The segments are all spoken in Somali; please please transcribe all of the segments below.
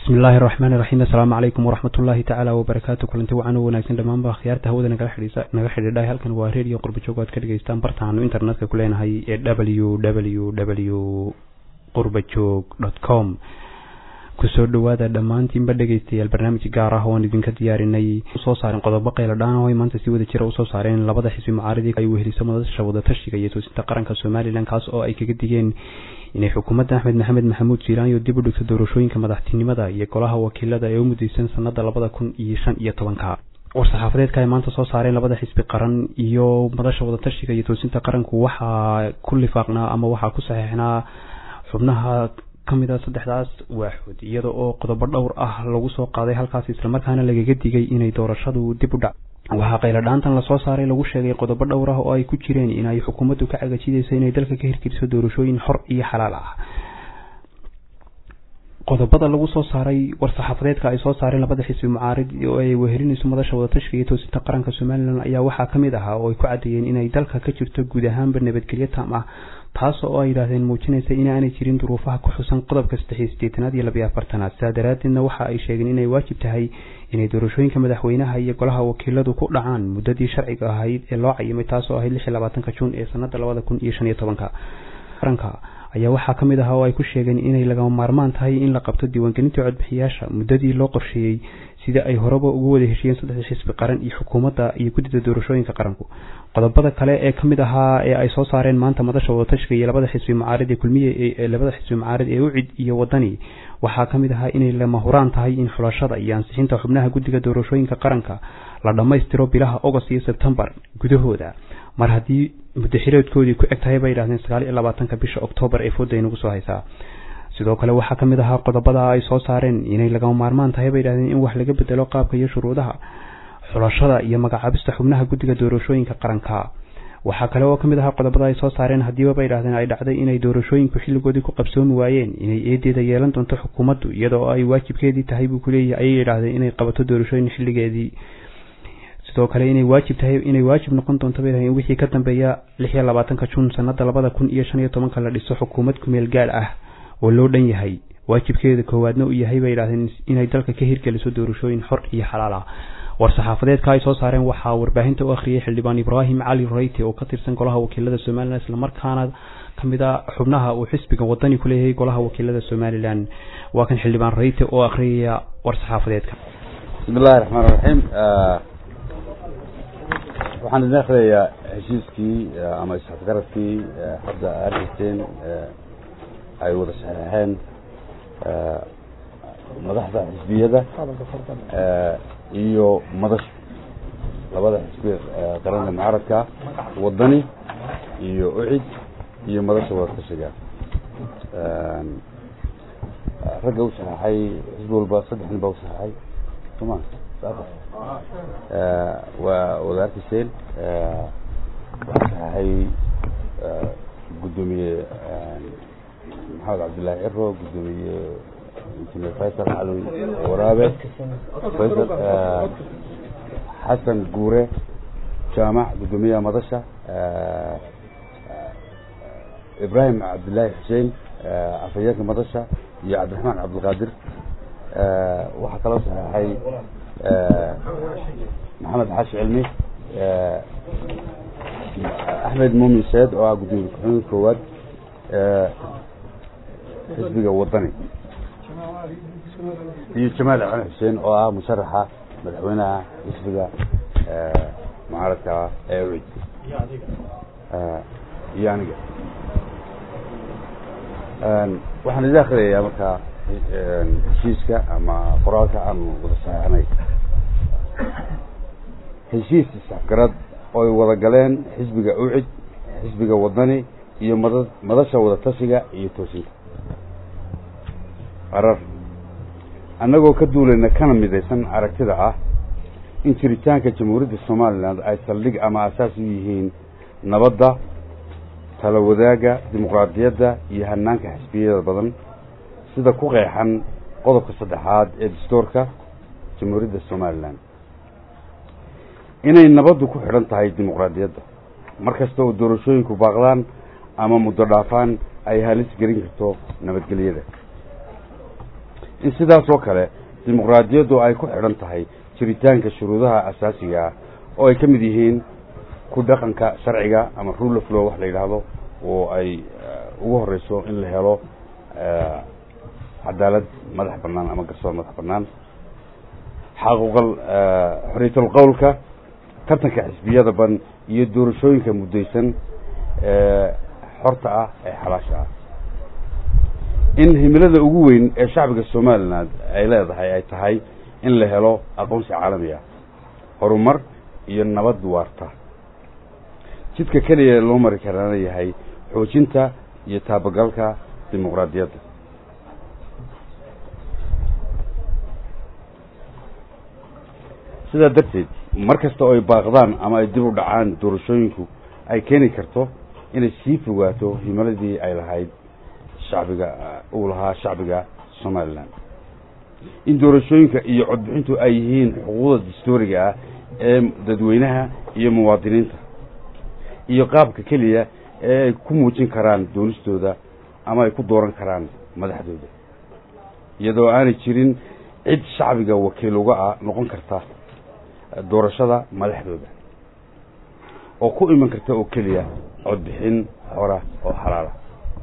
bismi illaahi araxmaan iraxiim assalaamu calaykum waraxmat ullaahi tacaala wabarakaatu kulanti wacan u wanaagsan dhammaanba akhyaarta hawada nagala xidhiisa naga xidhiidhay halkan waa reediyo qurbajoog aad ka dhegaystaan bartaanu internetka ku leenahay ee w w w qurbajoog dot com kusoo dhawaada dhammaantiinba dhegaystayaal barnaamij gaar ah oan idinka diyaarinay usoo saaren qodobo qayladhaan oo ay maanta si wada jira usoo saareen labada xisbi mucaaridii ay weheliso madasha wadatashiga iyo toosinta qaranka somalilan kaas oo ay kaga digeen inay xukuumadda axmed maxamed maxamuud jiilaanyo dib u dhigto doorashooyinka madaxtinimada iyo golaha wakiilada ee u mudaysan sanada labada kun iyo shan iyo tobanka war-saxaafadeedka ay maanta soo saareen labada xisbi qaran iyo madasha wadatashiga iyo toosinta qaranku waxaa ku lifaaqnaa ama waxaa ku saxiixnaa xubnaha kamid a saddexdaas waaxood iyada oo qodobo dhowr ah lagu soo qaaday halkaas islamarkaana lagaga digay inay doorashadu dib u dhac waxaa qayladhaantan lasoo saaray lagu sheegay qodobo dhowr ah oo ay ku jireen in ay xukuumaddu ka cagajidayso inay dalka ka hirgeliso doorashooyin xor iyo xalaal ah qodobada lagu soo saaray war-saxaafadeedka ay soo saareen labada xisbi mucaarid oo ay wehelinayso madasha wadatashiga iyo toosinta qaranka somalilan ayaa waxaa kamid ahaa oo ay ku caddeeyeen inay dalka ka jirto guud ahaanba nabadgelyo tam ah taas oo ay yidhaahdeen muujinaysa inaanay jirin duruufaha ku xusan qodobka saddex iyo sideetanaad iyo labiyo afartanaad sidaa daraadeedna waxa ay sheegeen inay waajib tahay inay doorashooyinka madaxweynaha iyo golaha wakiiladu ku dhacaan muddadii sharciga ahayd ee loo cayimay taas oo ahayd lix iyo labaatanka juun ee sanada labada kun iyo shan iyo tobanka qaranka ayaa waxaa ka mid ahaa oo ay ku sheegeen inay lagama maarmaan tahay in la qabto diiwaangelinta codbixiyaasha muddadii loo qorsheeyey sida ay horeba ugu wada heshiyeen saddexda xisbi qaran iyo xukuumadda iyo guddida doorashooyinka qaranku qodobada kale ee kamid ahaa ee ay soo saareen maanta madasha wadatashiga iyo labada xisbi mucaarid ee kulmiye ee labada xisbi mucaarid ee ucid iyo wadani waxaa kamid ahaa inay lama huraan tahay in xulashada iyo ansixinta xubnaha guddiga doorashooyinka qaranka la dhammaystiro bilaha agost iyo sebtembar gudahooda mar haddii muddaxireedkoodii ku eg tahay bay yidhahdeen sagaal iyo labaatanka bisha oktoobar ee fooda inagu soo haysaa sidoo kale waxaa ka mid ahaa qodobada ay soo saareen inay lagama maarmaan tahay bay yidhahdeen in wax laga bedelo qaabka iyo shuruudaha xulashada iyo magacaabista xubnaha guddiga doorashooyinka qaranka waxaa kale oo kamid ahaa qodobada ay soo saareen haddiiba bay yidhahdeen ay dhacday inay doorashooyinku xilligoodii ku qabsoomi waayeen inay eedeeda yeelan doonto xukuumaddu iyada oo ay waajibkeedii tahay buu kuleeyahay ayay yidhahdeen inay qabato doorashooyin xilligeedii sidoo kale inay waajib tahay inay waajib noqon doonto bay in wixii ka dambeeya lix iyo labaatanka juun sanada labada kun iyo shan iyo tobanka la dhiso xukuumad kumeel gaal ah oo loo dhan yahay waajibkeeda koowaadna uu yahay bay yidhahdeen inay dalka ka hirgeliso doorashooyin xor iyo xalaal ah war-saxaafadeedka ay soo saareen waxaa warbaahinta u akhriyay xildhibaan ibraahim cali reyte oo ka tirsan golaha wakiilada somalilan islamarkaana kamid a xubnaha uu xisbiga wadani ku leeyahay golaha wakiilada somalilan waa kan xildhibaan reyte oo akhriyaya war-saxaafadeedka bismi illahi raxmaan raxiim waxaan idin akhriyayaa heshiiskii ama isafgaradkii hadda arkayseen ay wada saxeexeen madaxda xisbiyada iyo madasha labada xisbi qaranka mucaaradka wadani iyo ucid iyo madasha wadatashiga ragga u saxeexay xisbi walba saddex nin baa u saxeexay soma waa wada arkayseen waxaa saxeexay guddoomiye maxamed cabdullaahi ciro guddoomiye injineer faysal cali waraabe faysal xasan guure jaamac guddoomiyaha madasha ibraahim cabdillaahi xuseen afhayeenka madasha iyo cabdiraxmaan cabdilqaadir waxaa kaloo saxeexay maxamed xaashi cilmi axmed muumin seed oo ah guddoomiye ku-xigeenka koowaad xisbiga wadani iyo jamaal cali xuseen oo ah musharaxa madaxweynaha xisbiga mucaaradka ee ucid iyo aniga waxaan idin akhriyayaa markaa heshiiska ama qoraalka aan wada saxeexnay heshiis isafgarad oo ay wada galeen xisbiga ucid xisbiga wadani iyo mada madasha wadatashiga iyo toosinka qarar annagoo ka duulayna kana midaysan aragtida ah in jiritaanka jamhuuriyadda somalilan ay saldhig ama asaas u yihiin nabadda tala wadaagga dimuqraadiyadda iyo hanaanka xisbiyada badan sida ku qeexan qodobka saddexaad ee dastuurka jamhuuriyadda somalilan inay nabaddu ku xidhan tahay dimuqraadiyadda mar kasta oo doorashooyinku baaqdaan ama muddo dhaafaan ay halis gelin karto nabadgelyada in sidaas oo kale dimuqraadiyaddu ay ku xidhan tahay jiritaanka shuruudaha asaasiga ah oo ay ka mid yihiin ku dhaqanka sharciga ama rule of law wax la yidhaahdo oo ay ugu horeyso in la helo cadaalad madax bannaan ama garsoor madax bannaan xaquuqal xorriyatul qowlka tartanka xisbiyada ban iyo doorashooyinka muddaysan ee xorta ah ee xalaasha ah in himilada ugu weyn ee shacbiga somalilan ay leedahay ay tahay in la helo aqoonsi caalami ah horumar iyo nabad waarta jidka keliya loo mari karaana yahay xoojinta iyo taabagalka dimuqraadiyadda sidaa darteed mar kasta oo ay baaqdaan ama ay dib u dhacaan doorashooyinku ay keeni karto inay sii fogaato himiladii ay lahayd shacbiga uu lahaa shacbiga somalilan in doorashooyinka iyo codbixintu ay yihiin xuquuqda dastooriga ah ee dadweynaha iyo muwaadiniinta iyo qaabka keliya ee ay ku muujin karaan doonistooda ama ay ku dooran karaan madaxdooda iyadoo aanay jirin cid shacbiga wakiil uga ah noqon karta doorashada madaxdooda oo ku iman karta oo keliya codbixin xora oo xalaala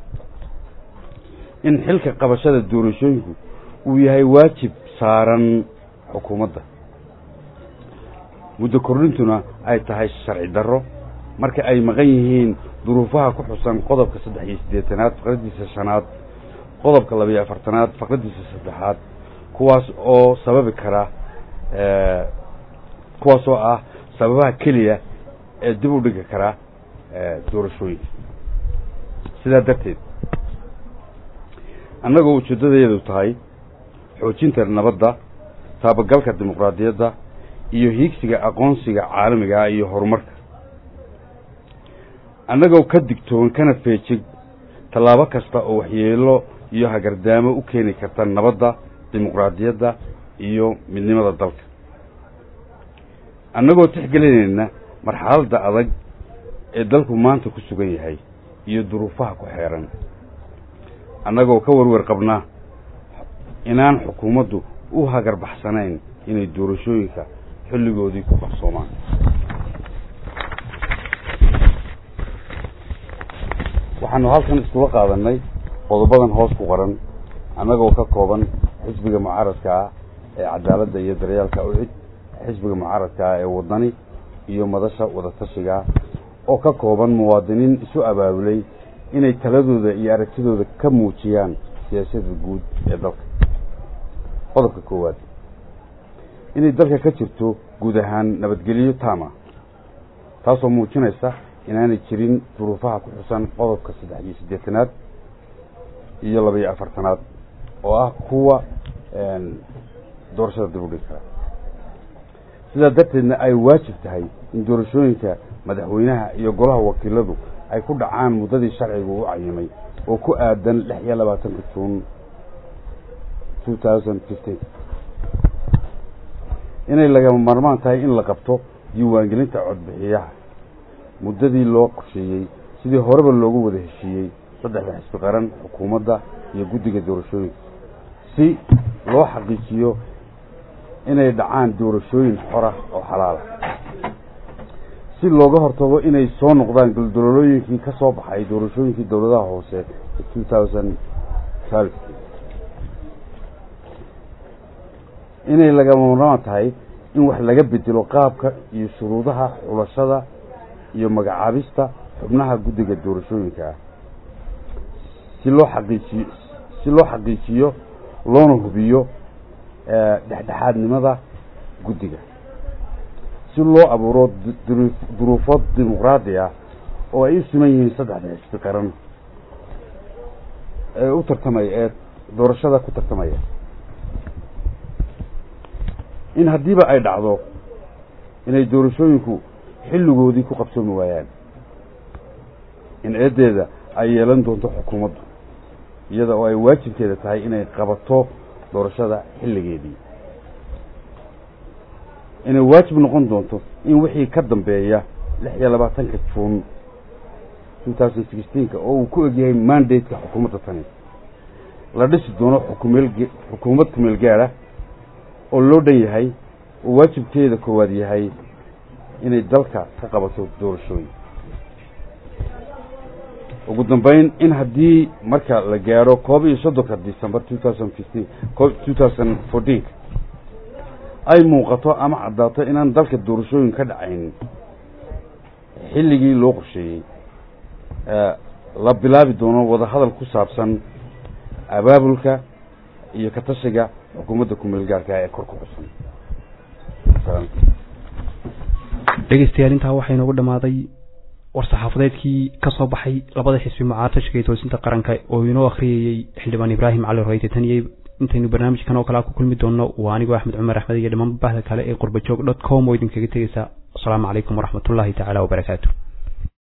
in xilka qabashada doorashooyinku uu yahay waajib saaran xukuumadda muddo kordhintuna ay tahay sharci darro marka ay maqan yihiin duruufaha ku xusan qodobka saddex iyo siddeetanaad faqraddiisa shanaad qodobka labayo afartanaad faqraddiisa saddexaad kuwaas oo sababi kara kuwaas oo ah sababaha keliya ee dib u dhigi kara doorashooyinka sidaa darteed annagoo ujeeddadayadu tahay xoojinta nabadda taabagalka dimuqraadiyadda iyo hiigsiga aqoonsiga caalamiga ah iyo horumarka annagoo ka digtoon kana feejig tallaabo kasta oo waxyeelo iyo hagardaamo u keeni karta nabadda dimuqraadiyadda iyo midnimada dalka annagoo tixgelinayna marxaladda adag ee dalku maanta ku sugan yahay iyo duruufaha ku xeeran annagoo ka warwer qabna inaan xukuumaddu u hagarbaxsanayn inay doorashooyinka xilligoodii ku qarsoomaan waxaanu halkan iskula qaadanay qodobadan hoos ku qoran annagoo ka kooban xisbiga mucaaradka ah ee cadaaladda iyo daryaalka ucid xisbiga mucaaradka ah ee wadani iyo madasha wadatashiga oo ka kooban muwaadiniin isu abaabulay inay taladooda iyo aragtidooda ka muujiyaan siyaasadda guud ee dalka qodobka koowaad inay dalka ka jirto guud ahaan nabadgelyo taama taasoo muujinaysa inaanay jirin duruufaha ku xusan qodobka saddex iyo siddeetanaad iyo laba iyo afartanaad oo ah kuwa doorashada dib u dhigi kara sidaa darteedna ay waajib tahay in doorashooyinka madaxweynaha iyo golaha wakiiladu ay ku dhacaan muddadii sharciga u cayimay oo ku aadan lix iyo labaatanka juun two thousand fifteen inay lagama maarmaan tahay in la qabto diiwaangelinta codbixiyaha muddadii loo qorsheeyey sidii horeba loogu wada heshiiyey saddexda xisbi qaran xukuumadda iyo guddiga doorashooyinka si loo xaqiijiyo inay dhacaan doorashooyin xora oo xalaala si looga hortago inay soo noqdaan guldololooyinkii ka soo baxay doorashooyinkii dowladaha hoose ee two thousand twelve inay lagama marmaan tahay in wax laga bedelo qaabka iyo shuruudaha xulashada iyo magacaabista xubnaha guddiga doorashooyinka ah si loo xaqiijiyo si loo xaqiijiyo loona hubiyo dhexdhexaadnimada guddiga si loo abuuro duruufo dimuqraadi ah oo ay u siman yihiin saddexda xisbi qaran ee u tartamaya ee doorashada ku tartamaya in haddiiba ay dhacdo inay doorashooyinku xilligoodii ku qabsoomi waayaan in eeddeeda ay yeelan doonto xukuumaddu iyada oo ay waajibkeeda tahay inay qabato doorashada xilligeedii inay waajib noqon doonto in wixii ka dambeeya lix iyo labaatanka juun two thousand sixteenka oo uu ku egyahay mandate-ka xukuumadda tani la dhisi doono xukumeel xukuumad kumeel gaada oo loo dhan yahay oo waajibkeeda koowaad yahay inay dalka ka qabato doorashooyin ugu dambeyn in haddii marka la gaadho koob iyo soddonka december two thousand fifteen two thousand fourteen ay muuqato ama caddaato inaan dalka doorashooyin ka dhacayn xilligii loo qorsheeyey la bilaabi doono wadahadal ku saabsan abaabulka iyo ka tashiga xukuumadda kumeel gaarka ee kor ku xusan dhegeystayaal intaa waxaa inoogu dhammaaday war-saxaafadeedkii ka soo baxay labada xisbi mucaatashka iyo toosinta qaranka oo inoo akhriyayey xildhibaan ibraahim cali royte tan iyo intaynu barnaamijkan oo kalea ku kulmi doonno waa anigoo axmed cumar axmed iyo dhammaan bahda kale ee qurbajoog dot com oo idinkaga tegeysa asalaamu calaykum waraxmatullaahi tacaala wabarakaatu